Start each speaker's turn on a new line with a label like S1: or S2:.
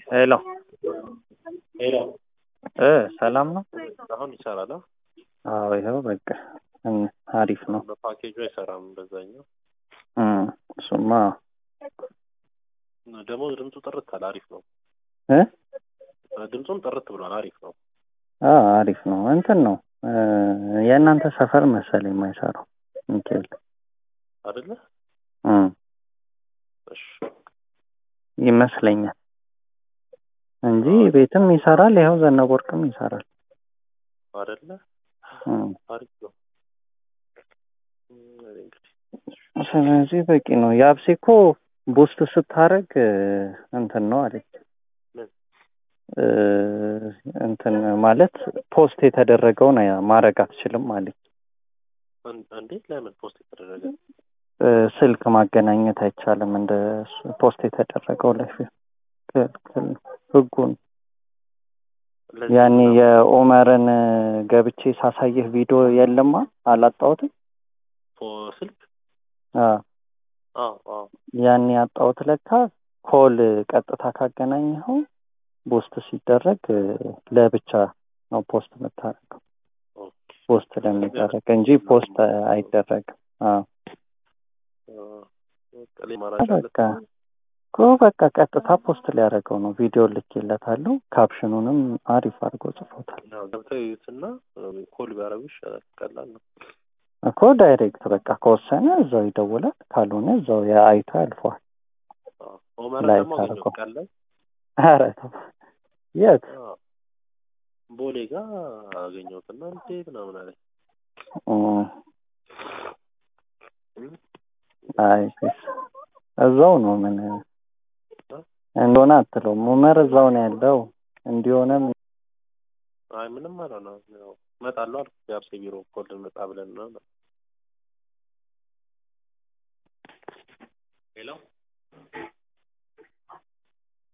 S1: ሄሎ
S2: ሄሎ
S1: እ ሰላም ነው?
S2: አሁን ይሰራል። አ?
S1: አዎ ይኸው በቃ እም፣ አሪፍ ነው።
S2: በፓኬጁ አይሰራም። በዛኛው
S1: እም፣ እሱማ
S2: ደግሞ ድምፁ ጥርት አለ። አሪፍ ነው።
S1: እ
S2: ድምፁም ጥርት ብሏል። አሪፍ ነው።
S1: አ አሪፍ ነው። እንትን ነው እ የእናንተ ሰፈር መሰለኝ የማይሰራው ሚካኤል
S2: አይደለ?
S1: እም፣
S2: እሺ
S1: ይመስለኛል እንጂ ቤትም ይሰራል። ይኸው ዘነበ ወርቅም ይሰራል።
S2: አይደለ?
S1: እም፣
S2: አሪፍ ነው። እም፣ እንግዲህ
S1: ስለዚህ በቂ ነው። የአብሴ እኮ ቡስት ስታረግ እንትን ነው አለች
S2: ምን?
S1: እ እንትን ማለት ፖስት የተደረገውን ማድረግ አትችልም አለች።
S2: አን- አንዴ ለምን ፖስት የተደረገ
S1: እ ስልክ ማገናኘት አይቻልም እንደ እሱ ፖስት የተደረገው ላይ ክልክል ነው ህጉን
S2: ለዚህ
S1: ያኔ
S2: ምናምን
S1: የኦመርን ገብቼ ሳሳየህ ቪዲዮ የለማ አላጣሁትም።
S2: ፖ- ስልክ
S1: አ
S2: አዎ አዎ
S1: ያኔ ያጣሁት ለካ ኮል ቀጥታ ካገናኘኸው ፖስት ሲደረግ እ ለብቻ ነው ፖስት የምታደርገው
S2: ኦኬ
S1: ፖስት ለሚደረግ እንጂ ፖስት አይደረግም። አ
S2: አ፣ በቃ ላይ ማራጭ አለ።
S1: በቃ እኮ በቃ ቀጥታ ፖስት ሊያደርገው ነው። ቪዲዮ ልኬለታለሁ። ካፕሽኑንም አሪፍ አድርጎ ጽፎታል
S2: ያው ገብተው ይዩትና ኮል ቢያደርጉ ይሻላል። ቀላል ነው።
S1: እኮ ዳይሬክት በቃ ከወሰነ እዛው ይደውላል፣ ካልሆነ እዛው የአይቶ ያልፈዋል።
S2: አዎ። ኦመር
S1: ላይ
S2: ደግሞ አገኘሁት
S1: ታደርገው።
S2: ቀን ላይ
S1: ኧረ ተው የት
S2: አዎ፣ ቦሌ ጋር አገኘሁትና እንዴ ምናምን አለኝ።
S1: እም፣
S2: እም፣
S1: አይ ፒስ እዛው ነው ምን እንደሆነ አትለውም። ኡመር እዛው ነው ያለው እንዲሆነም
S2: አይ ምንም አልሆነም። ያው እመጣለሁ አልኩት። የአብሴ ቢሮ ኮል ልመጣ ብለን ነው። ሄሎ